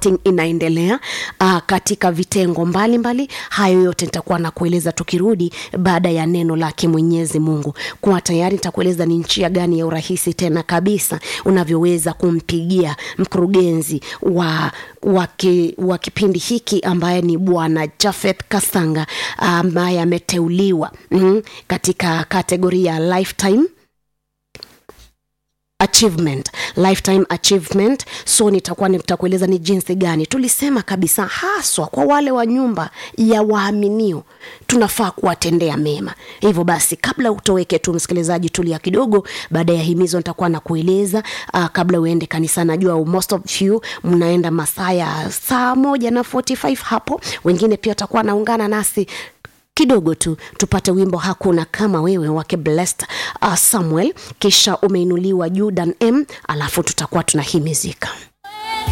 acting inaendelea uh, katika vitengo mbalimbali mbali. hayo yote nitakuwa nakueleza tukirudi baada ya neno lake mwenyezi mungu kuwa tayari nitakueleza ni njia gani ya urahisi tena kabisa unavyoweza kumpigia mkurugenzi wa wa, ki, wa kipindi hiki ambaye ni bwana jafeth kasanga ambaye ameteuliwa mm, katika kategori ya lifetime achievement lifetime achievement so nitakuwa nitakueleza ni jinsi gani tulisema kabisa haswa kwa wale wa nyumba ya waaminio tunafaa kuwatendea mema hivyo basi kabla utoweke tu msikilizaji tulia kidogo baada ya himizo nitakuwa na kueleza uh, kabla uende kanisa najua most of you mnaenda masaa ya saa moja na 45 hapo wengine pia watakuwa naungana nasi kidogo tu tupate wimbo hakuna kama wewe wake blessed uh, samuel kisha umeinuliwa judan m alafu tutakuwa tunahimizika